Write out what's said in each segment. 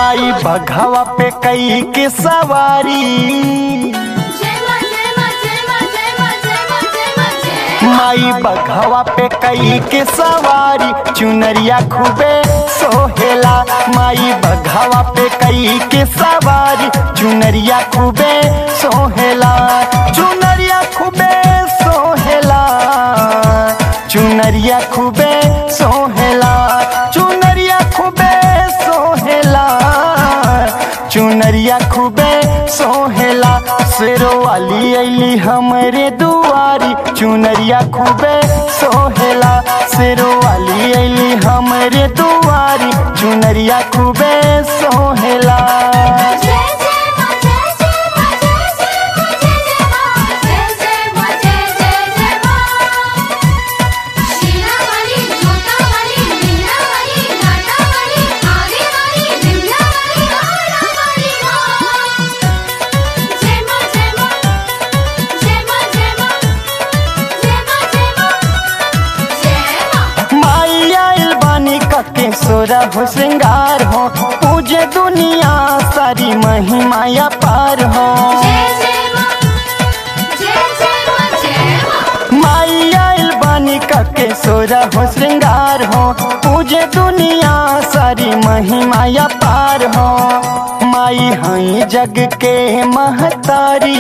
माई बघवा पे कई के सवारी जय मां जय मां जय मां जय मां जय मां जय मां जय माई बघवा पे कई के सवारी चुनरिया खूबे सोहेला माई बघवा पे कई के सवारी चुनरिया खूबे सोहेला चुनरिया खूबे सोहेला चुनरिया खूबे सोहेला चुनरिया खूबे सोहेला चुनरिया खूबे सोहेला शेरो वाली अली हमरे दुआरी चुनरिया खूबे सोहेला शेरो वाली अली हमरे दुआरी चुनरिया खूबे सोहेला जय जय मां जय जय मां जय जय मां जय जय मां जय जय मां जय जय जय मां शीला वाली जोता वाली मीना वाली लाटा वाली आगे वाली विंध्या वाली आला वाली मां जय मां जय मां जय मां जय मां जय मां जय मां जय मां माई आइल बानी कके सोरा हो श्रृंगार हो पूजे दुनिया सारी महिमाया पार हो जय जय मां जय जय मां जय मां माई आइल बानी कके सोरा हो श्रृंगार हो पूजे दुनिया सारी महिमाया पार हो माई हई जग के महतारी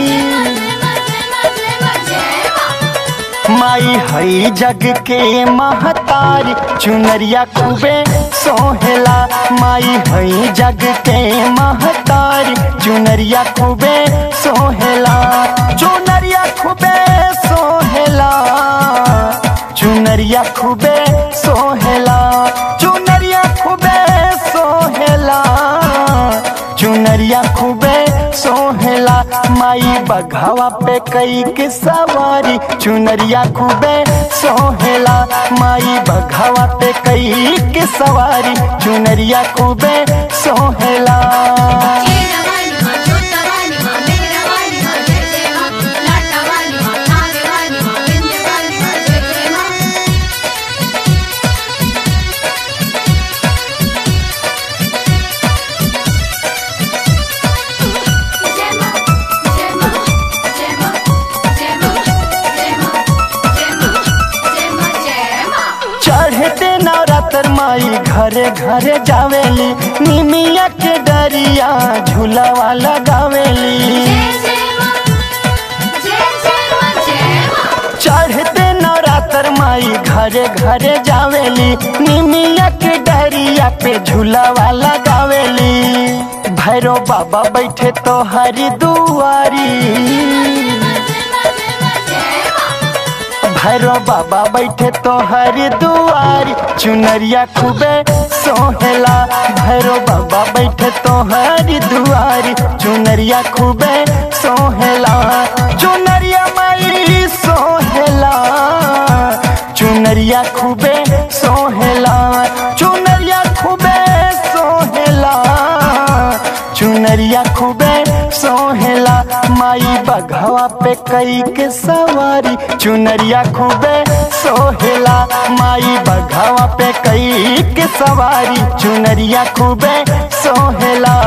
माई हई जग के महतारी चुनरिया खूबे सोहेला माई हई जग के महतारी चुनरिया खूबे सोहेला चुनरिया खूबे सोहेला चुनरिया खूबे सोहेला चुनरिया खूबे सोहेला चुनरिया खूबे सोहेला माई बघावा पे कई के सवारी चुनरिया खूबे सोहेला माई बघावा पे कई के सवारी चुनरिया खूबे सोहेला चढ़ते नवरात्र माई घरे घरे जावेली निमिया के डरिया झूलावा लगावेली चढ़ते नवरात्र माई घरे घरे जावेली निमिया के डरिया पे झूलावा लगावेली भैरो बाबा बैठे तो हरी दुआरी भैरो बाबा बैठे तो हरी दुआरी चुनरिया खूबे सोहेला भैरो बाबा बैठे तो हरी दुआरी चुनरिया खूबे सोहेला चुनरिया माई सोहेला चुनरिया खूबे सोहेला चुनरिया खूबे सोहेला चुनरिया खूबे सोहेला माई बघवा पे कई के सवारी चुनरिया खूबे सोहेला माई बघवा पे कई के सवारी चुनरिया खूबे सोहेला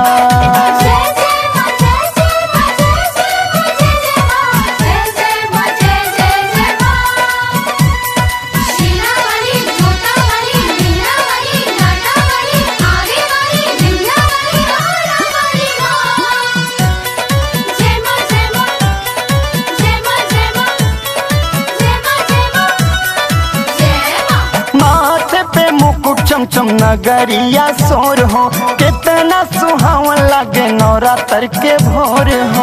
माथे पे मुकुट चमचम नगरिया सोर हो कितना सुहावन लगे नवरात्र के भोर हो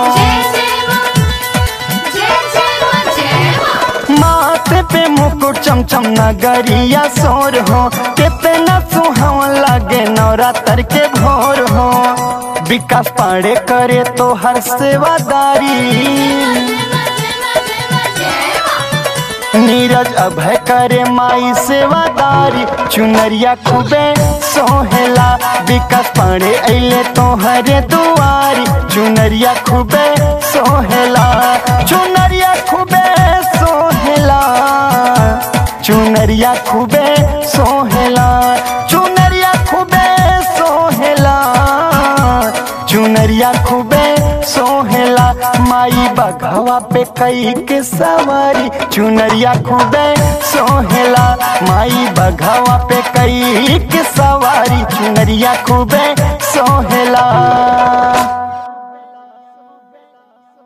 माथे पे मुकुट चमचम नगरिया सोर हो कितना सुहावन लगे नवरात्र के भोर हो विकास पाड़े करे तो हर सेवादारी नीरज अभय करे माई सेवादारी चुनरिया खूबे सोहेला विकास पाड़े अले तो हरे दुआरी चुनरिया खूबे सोहेला चुनरिया खूबे सोहेला चुनरिया खूबे सोहेला चुनरिया खूबे सोहेला बघवा पे कई के सवारी चुनरिया खूबे सोहेला माई बघवा पे कई के सवारी चुनरिया खूबे सोहेला